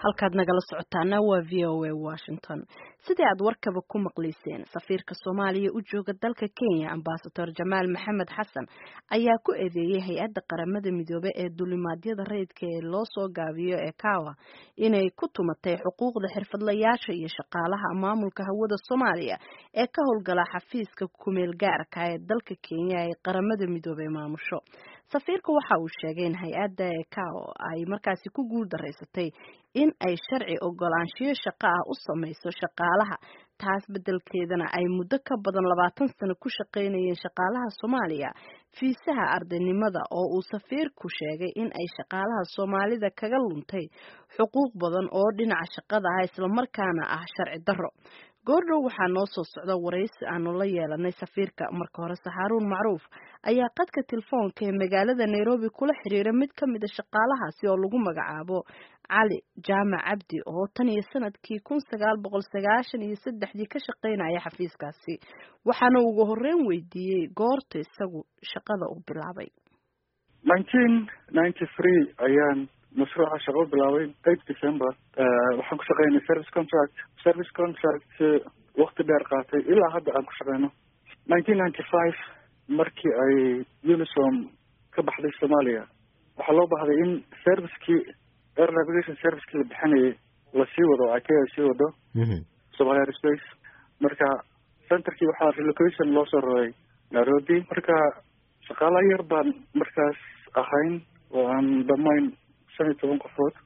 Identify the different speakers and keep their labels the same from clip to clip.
Speaker 1: halkaad nagala socotaana waa v o a washington sidii aad warkaba ku maqlayseen safiirka soomaaliya u jooga dalka kenya ambasador jamaal maxamed xasan ayaa ku eedeeyey hay-adda qaramada midoobe ee dulimaadyada rayidka ee loo soo gaabiyo ee kawa inay ku tumatay xuquuqda xirfadlayaasha iyo shaqaalaha maamulka hawada soomaaliya ee ka howlgala xafiiska kumeel gaarka ee dalka kenya ee qaramada midoobe maamusho safiirka waxa uu sheegay in hay-adda ecao ay markaasi ku guul daraysatay in ay sharci ogolaanshiyo shaqo ah u samayso shaqaalaha taas beddelkeedana ay muddo ka badan labaatan sano ku shaqaynayeen shaqaalaha soomaaliya fiisaha ardaynimada oo uu safiirku sheegay in ay shaqaalaha soomaalida kaga luntay xuquuq badan oo dhinaca shaqada ah islamarkaana ah sharci darro goordhow waxaa noo soo socda waraysi aanu la yeelanay safiirka marka hore saxaaruun macruuf ayaa qadka telefoonka ee magaalada nairobi kula xiriira mid ka mida shaqaalahaasi oo lagu magacaabo cali jaamac cabdi oo tan iyo sanadkii kun sagaal boqol sagaashan iyo saddexdii ka shaqaynaya xafiiskaasi waxaana ugu horreyn weydiiyey goorta isagu shaqada uu bilaabay
Speaker 2: nineteen ninety three ayaan mashruuca shaqo bilaabay eight december waxaan ku shaqeynay service contract service contract wakti dheer qaatay ilaa hadda aan ku shaqeyno nineteen ninety five markii ay unisom ka baxday soomaaliya waxaa loo bahday in servicekii air navigation servicekii la bixinayay lasii wado ake ay sii wado somalia airspace marka centerkii waxaa relocation loo soo raray nairobi marka shaqaala yar baan markaas ahayn oo aan dhamayn shan iyo toban qofood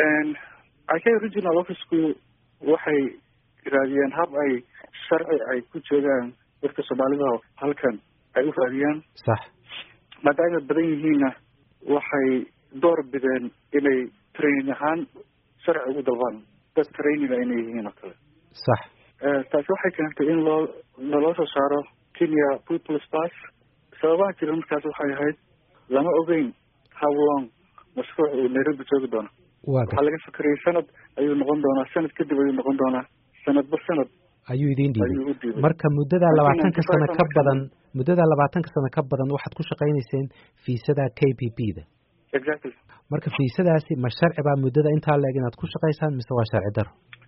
Speaker 2: ike regional officeku waxay raadiyeen hab ay sharci ay ku joogaan dadka soomaalida halkan ay u raadiyaan
Speaker 3: sax
Speaker 2: maadaama badan yihiinna waxay door bideen inay training ahaan sharci ugu dalbaan dad traininga inay yihiin oo kale
Speaker 3: sax
Speaker 2: taasi waxay keentay in loo naloo soo saaro kenya peoples pass sababaha jira markaas waxay ahayd lama ogeyn how long mashruuc uu nairobi joogi doono waxaa laga fikerayay sanad ayuu noqon doonaa sanad kadib ayuu noqon doonaa sanadba sanad
Speaker 3: ayuu idin dhiibay marka muddada labaatanka sano ka badan muddada labaatanka sano ka badan waxaad ku shaqaynayseen fiisada k p p da
Speaker 2: exactly
Speaker 3: marka fiisadaasi ma sharci baa muddada intaa leeg inaad ku shaqaysaan mise waa sharci daro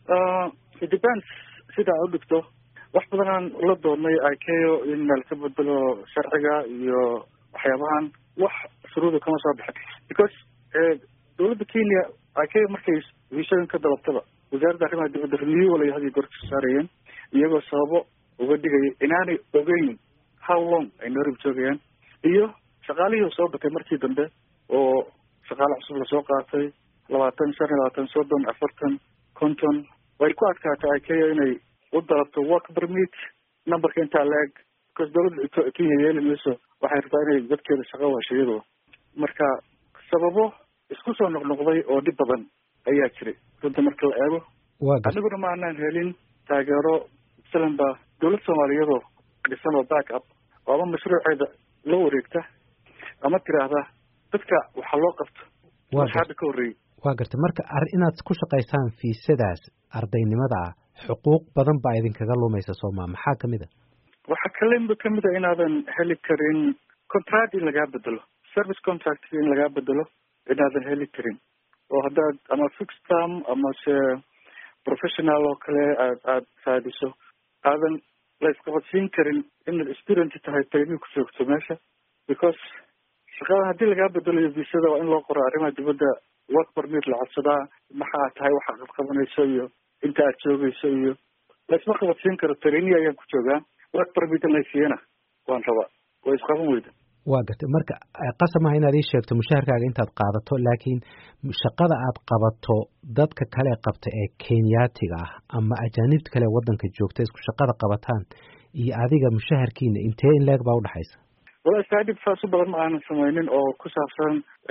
Speaker 2: it depends sidaa u dhigto wax badanaan la doonnay ikeo in meel ka bedelo sharciga iyo waxyaabahan wax shuruuda kama soo bixin because dowladda kenya ikeo markay viisooyin ka dalabtaba wasaaradda arrimaha dibadda renewal ay hadiyo goor kasoo saarayeen iyagoo sababo uga dhigaya inaanay ogeyn how long ay nairobi joogayaan iyo shaqaalihii soo batay markii dambe oo shaqaale cusub lasoo qaatay labaatan shan iyo labaatan soddon afartan konton way ku adkaatay ikeo inay u dalabto work permit numberka intaa la-eg because dowladda kenya yeeli mayso waxay rabtaa inay dadkeeda shaqo washo iyadoo marka sababo isku soo noqnoqday oo dhib badan ayaa jiray runta marka la eego aniguna ma aanaan helin taageero masalan ba dowlad soomaaliyadoo dhisan oo back up oo ama mashruuceeda la wareegta ama tiraahda dadka waxaa loo qabto hadda ka horreeyey
Speaker 3: waa gartay marka inaad ku shaqaysaan fiisadaas ardaynimada ah xuquuq badan baa idinkaga lumaysa sooma maxaa kamid a
Speaker 2: waxaa kalemba kamid a inaadan heli karin contract in lagaa bedelo service contract in lagaa bedelo inaadan heli karin oo haddaad ama fixed term ama se professional oo kale aad aada raadiso aadan la isqabadsiin karin inaad student tahay training ku joogto meesha because shaqada haddii lagaa bedelayo visada waa in loo qoro arrimaha dibadda work permit la codsadaa maxaa tahay waxaa qabqabanayso iyo inta aad joogayso iyo la isma qabadsiin karo training ayaan ku joogaa work permit laysiiyana waan rabaa way isqaban weyda
Speaker 3: waa gartay marka qasamaha inaad ii sheegto mushaharkaaga intaad qaadato laakiin shaqada aad qabato dadka kale qabta ee kenyaatiga ah ama ajaanibta kale waddanka joogta isku shaqada qabataan iyo adiga mushaharkiina intee in leeg baa udhexaysa
Speaker 2: wala staadib saas u badan ma aanan sameynin oo ku saabsan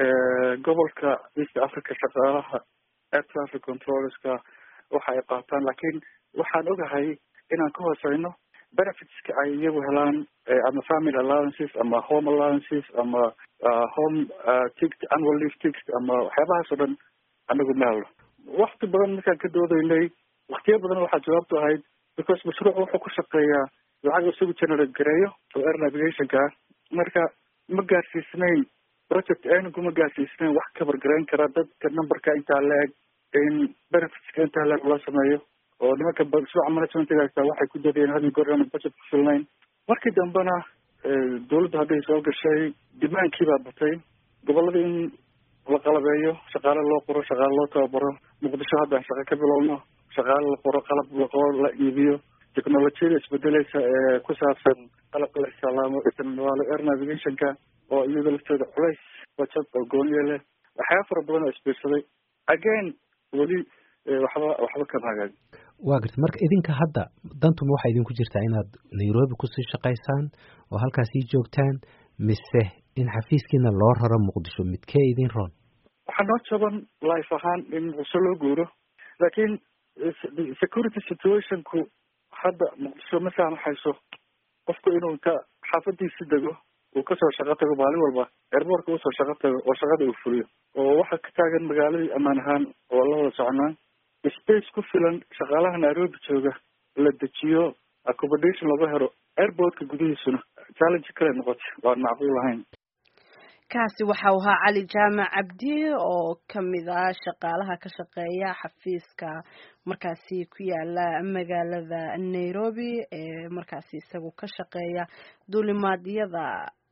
Speaker 2: gobolka east africa shaqaalaha air traffic controlska waxa ay qaataan laakiin waxaan ogahay inaan ka hooseyno benefitska ay iyagu helaan ama family allowances ama home allowances ama home ticket annual leave ticket ama waxyaabahaas oo dhan anagu ma helno wakti badan markaan ka doodaynay waktiyo badan waxaa jawaabtu ahayd because mashruuc wuxuu ku shaqeeyaa lacag isagu generate gareeyo oo air navigationka ah marka ma gaarsiisnayn project anigu ma gaarsiisnayn wax kabar garayn kara dadka numberka intaa la-eg in benefitska intaa leer loo sameeyo oo nimanka suuca managementiga haysta waxay ku dadeen had iyo goor aan budget ku filnayn markii dambena dawladda hadday soo gashay dimaankii baa batay gobolada in la qalabeeyo shaqaale loo qoro shaqaale loo tababaro muqdisho hadda shaqo ka bilowno shaqaale la qoro qalab laqoro la iibiyo technolojiyada isbedeleysa ee ku saabsan qalabka la isticmaalo isticmaalo air navigationka oo iyada lafteeda culays bajad oo gooniya leh waxyaaba fara badan oo isbiirsaday again weli waxba waxba kama hagaagin
Speaker 3: waa garta marka idinka hadda dantuma waxaa idinku jirtaa inaad nairobi kusii shaqaysaan oo halkaasii joogtaan mise in xafiiskiina loo raro muqdisho midkee idin roon
Speaker 2: waxaa noo jaban life ahaan in muqdisho loo guuro laakiin security situationku hadda muqdisho ma saamaxayso qofku inuu inta xaafadiisi dego uu kasoo shaqo tago maalin walba airboortka usoo shaqo tago oo shaqada uu fuliyo oo waxaa ka taagan magaaladii ammaan ahaan oo la wada soconaa space ku filan shaqaalaha nairobi jooga la dejiyo accommodation laga helo airportka gudihiisuna challenge kale noqotay waan macquul ahayn
Speaker 1: kaasi waxa uu ahaa cali jaamac cabdi oo kamid ah shaqaalaha ka shaqeeya xafiiska markaasi ku yaala magaalada nairobi ee markaasi isagu ka shaqeeya duulimaadyada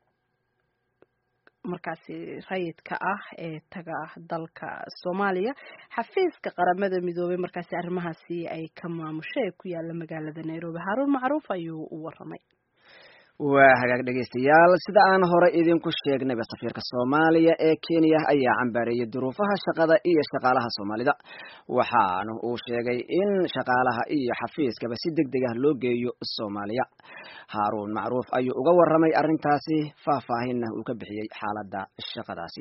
Speaker 1: markaasi rayidka ah ee taga dalka soomaaliya xafiiska qaramada midoobay markaasi arrimahaasi ay ka maamusho ee ku yaala magaalada nairobi haruun macruuf ayuu u waramay
Speaker 4: waa hagaag dhegaystayaal sida aan hore idinku sheegnayba safiirka soomaaliya ee kenya ayaa cambaareeyey duruufaha shaqada iyo shaqaalaha soomaalida waxaana uu sheegay in shaqaalaha iyo xafiiskaba si deg deg ah loo geeyo soomaaliya haaruun macruuf ayuu uga waramay arrintaasi faahfaahinna uu ka bixiyey xaaladda shaqadaasi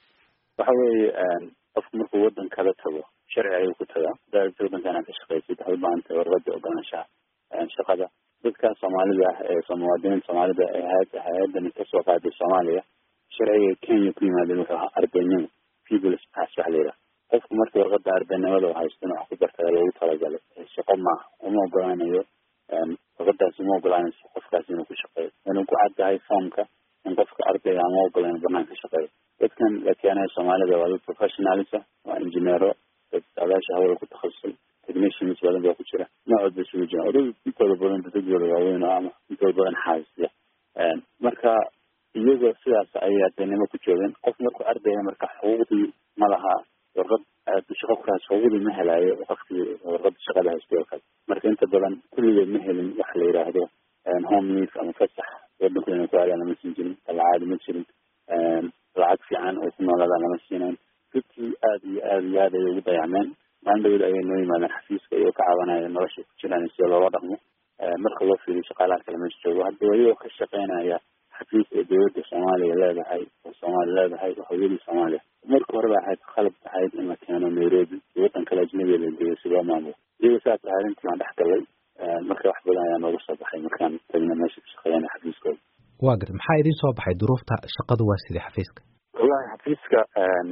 Speaker 5: waxa weeye qofku markuu waddan kala tago sharci ayuu ku tagaa haddaad waddankan aad ka shaqaysid waxay u baahan tahay warqada ogolaanshaha shaqada dadka soomaalida ah ee muwaadiniinta soomaalida ee hay- hay-adani kasoo qaaday soomaaliya sharciga kenya ku yimaadeen wuxuu ahaa ardaynimo peoples pass waxa la yidhaha qofku markii warqada ardaynimada u haysto in wax ku bartada loogu talagalay shaqo maaha uma ogolaanayo warqadaasi uma ogolaanayso qofkaasi inuu ku shaqeeyo inuu ku caddahay foomka in qofka ardayga ama ogola inu banaan ka shaqeeyo dadkan la keenayo soomaalida waa dad professionalisa waa injineero dad saadaasha hawada ku takhasusay technicians badan baa ku jira noocood ba isugu jiraan odad intooda badan dadadooda waaweyn oo ama intooda badan xaasisya marka iyagoo sidaas ayay ardaynimo ku joogeen qof markuu ardayga marka xuquuqdii ma laha warqad shaqo kuraas xuquuqdii ma helaayo qofkii warqada shaqada haystay oo kale marka inta badan kulligeed ma helin waxa la yidhaahdo home leave ama fasax wadanku inay ku aadaan lama siin jirin talacaadi ma jirin lacag fiican oo ku noolaadaan lama siinayn dadkii aada iyo aada iyo aad ayay ugu dayacmeen maalin dhaweed ayay noo yimaadeen xafiiska iyagoo ka caawinaya nolosha ku jiraan sida loola dhaqmo marka loo fiiriyo shaqaalaha kale meesha joogo hadda iyagoo ka shaqeynaya xafiis ee dowladda soomaaliya leedahay oo soomaali leedahay oo hooyadii soomaaliya marka hore ba ahayd qalab ahayd in la keeno nairobi iyo waddan kale ajnabiga la geeyo si loo maamulo iyagoo saas ahayd intii baan dhex galay marka wax badan ayaa nooga soo baxay markaan tagna meesha ka shaqeeyana xafiiskooda
Speaker 3: waa garta maxaa idin soo baxay duruufta shaqadu waa sidii xafiiska
Speaker 5: wallahi xafiiska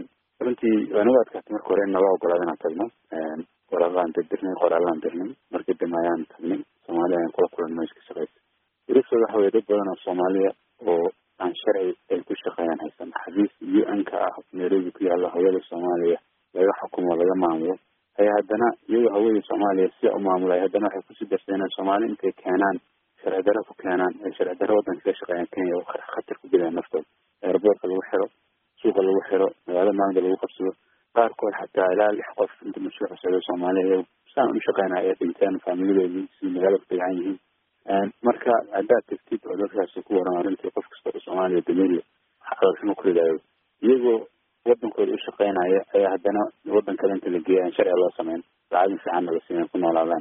Speaker 5: runtii waa nagu adkaatay marka hore in nala ogolaado inaan tagno qoraalaan dirdirnay qoraalaan dirnay markii dambe ayaan tagnay soomaaliya ayaan kula kulan meesha ka shaqeysa duruuftooda waxa weye dad badan oo soomaaliya oo aan sharci ay ku shaqeeyaan haysan xafiis u n ka ah nairobi ku yaalla hawada soomaaliya laga xukumo laga maamulo ayaa haddana iyagoo hawada soomaaliya sia u maamulay haddana waxay kusii darseen in soomaali intay keenaan sharci daro ku keenaan ay sharci daro waddanka ka shaqeeyaan kenya khatar ku gelayaan naftooda airboortka lagu xiro suuqa lagu xiro magaalada maalinta lagu qabsado qaarkood xataa ilaa lix qof inta mashruuc socdo soomaaliya saan u shaqeynaya ay dhinteen faamiladoodii si magaalada ku dayacan yihiin marka haddaad tagtid oo dadkaasi ku waran arrintii qof kasta oo soomaaliya dameeriya caloolxumo ku ridaayo iyagoo wadankooda u shaqeynaya ayaa haddana waddan kale inta la geeya aan sharciga loo sameyn lacagin fiicanna la siiyan ku noolaadaan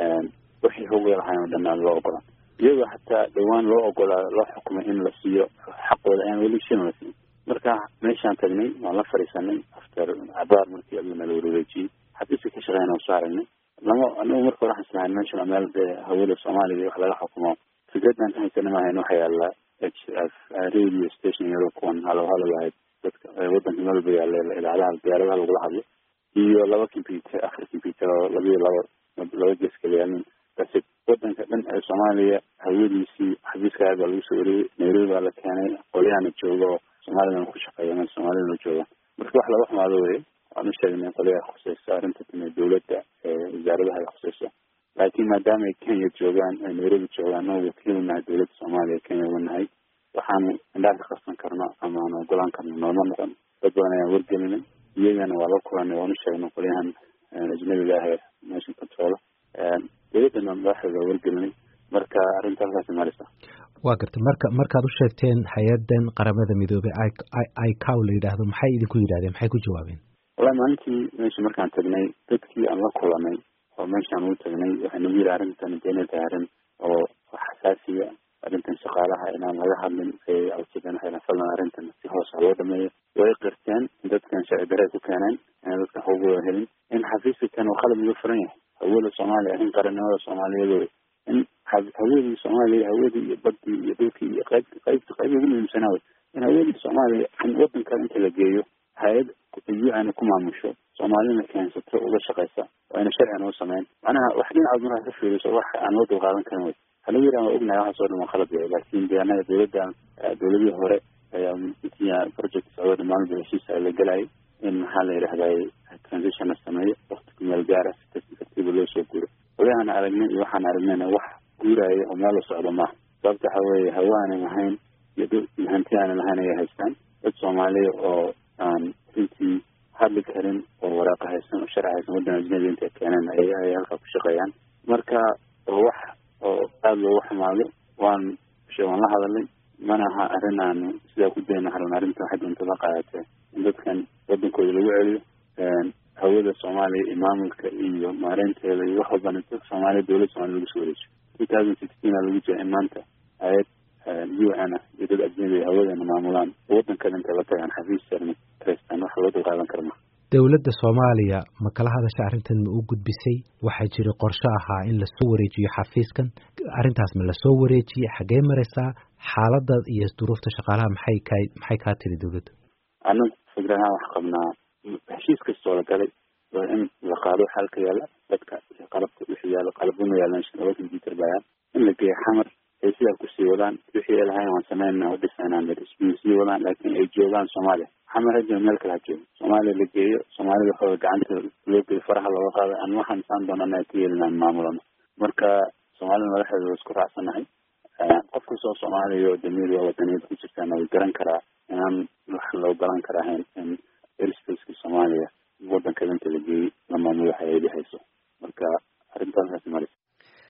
Speaker 5: wixii hogay lahayn oo dhan aan loo ogolaan iyagoo xataa dhawaan loo ogolaa loo xukumay in la siiyo xaqooda aan weli shin la siin marka meeshaan tagnay waan la fadhiisanay after cabaar markii aduu nala wareejiyey xafiiska ka shaqeyna waan soo aragnay lama anigu marka hore waxaan islahayn meeshan waa meel dee hawada soomaaliya wax laga xukumo fikradaan ka haysana maahayn waxa yaala h f radio station iyadoo kuwan halo halo lahayd dadka waddanka melba yaala idaacadaha diyaaradaha lagula hadlo iyo laba computer afar computer oo labiyo laba laba gees kala yaalin basi waddanka dhan ee soomaaliya hawadiisii xafiiska aad baa lagu soo wariyey nairobi baa la keenay qolyahana jooga oo soomaalidana ku shaqeeya meel soomaalidana jooga marka wax laga xumaado weye waan u sheegnay qoliyaa khuseyso arrinta timi dawladda wasaaradaha ay khuseyso laakiin maadaama ay kenya joogaan ay nairobi joogaan noo wakiil nahay dawladda soomaaliya kenya uga nahay waxaanu indhaha ka qarsan karno ama aan ogolaan karno nooma noqon dad badan ayaan wargelinay iyagana waa la kulanay waan u sheegnay qolyahan ajnabiga ah ee nation control dawladdana madaxdeeda waa wargelinay marka arrinta halkaasi marisa
Speaker 3: waa gartay marka markaad u sheegteen hay-adan qaramada midoobey icow la yidhaahdo maxay idinku yidhahdeen maxay ku jawaabeen
Speaker 5: wallahi maalintii meesha markaan tagnay dadkii aan la kulanay oo meeshaan ugu tagnay waxay nagu yidhi arrintan inay tahay arrin oo xasaasiya arrintan shaqaalaha inaan laga hadlin ay codsadeen waxay fadlan arrintan si hoos ha loo dhameeyo way qirteen in dadkan sharci darey ku keeneen inaan dadkan xuquuqdooda helin in xafiiska kan uu qalab uga furan yahay hawada soomaaliya arrin qarannimada soomaaliyeed wey in hawadii soomaaliya hawadii iyo badii iyo dhulkii iyo qayb qaybta qayb ugu muhiimsanaa wey in hawadii soomaaliya in wadan kale inta la geeyo hay-ad u-ana ku maamusho soomaalina keensato uga shaqeysa waa ina sharcigan u sameyn macnaha wax dhinacood markaa ka fiiriso wax aan loo dulqaadan karin wey halagu yidhaha waa ognahay waxaas oo dhan waa khalad wey laakin de anaga dawladdan dawladihii hore ayaa intii project socdo dhammaan heshiisa la gelayay in maxaa la yidhahday transition la sameeyo wakti ku meel gaara si tarti tartiiba loo soo guuro walihaan aragnay iyo waxaan aragnayna wax guuraya oo meel la socdo maaha sababta waxa weeye hawa aanan lahayn iyo hanti aanan lahayn ayay haystaan dad soomaaliya oo aan runtii hadli karin oo waraaqa haysan oo sharci haysan waddan ajnabi intay keeneen ay ay halkaa ku shaqeeyaan marka oo wax oo aada loogu xumaado waan waan la hadalay mana aha arrin aanu sidaa ku dayna haran arrinta waxay doontada qaadatee in dadkan waddankooda lagu celiyo hawada soomaaliya iyo maamulka iyo maareynteeda iyo wax walbana dadka soomaaliya dawladda somalia lagu soo wareejiyo two thousand sixteen aa lagu jira in maanta hay-ad u n ah iyo dad ajnabi hawadana maamulaan waddankada intay la tagaan xafiisana kareystaan wax loo dulqaadan kara ma
Speaker 3: dowladda soomaaliya ma kala hadasha arrintan ma u gudbisay waxaa jira qorshe ahaa in lasoo wareejiyo xafiiskan arrintaas ma lasoo wareejiyey xaggee maraysaa xaaladda iyo duruufta shaqaalaha maxay ka maxay kaa tiri dawladda
Speaker 5: anagu fikrahaan wax qabnaa heshiis kastoo la galay waa in la qaado xalka yaala dadka qalabka wixii yaalo qalabuna yaalan laba computer bayaan in la geeyo xamar ay sidaa kusii wadaan wixii ay lahayn waan sameynaa udhisanaa sii wadaan laakiin ay joogaan soomaaliya xamar hajo meel kale ha joogo soomaaliya la geeyo soomaalida waxooga gacanta loo geeyo faraha looga qaado aan waxaan saan doonana ay ka yeelinaan maamulano marka soomaalida madaxeeda waa isku raacsanahay qof kastoo soomaaliya oo damiir waa wadaniyad ku jirtaana way garan karaa inaan wax loo galan kara ahayn in airspaceska soomaaliya wadanka inta la geeyey la maamulo hay-adi hayso marka arrintaas maris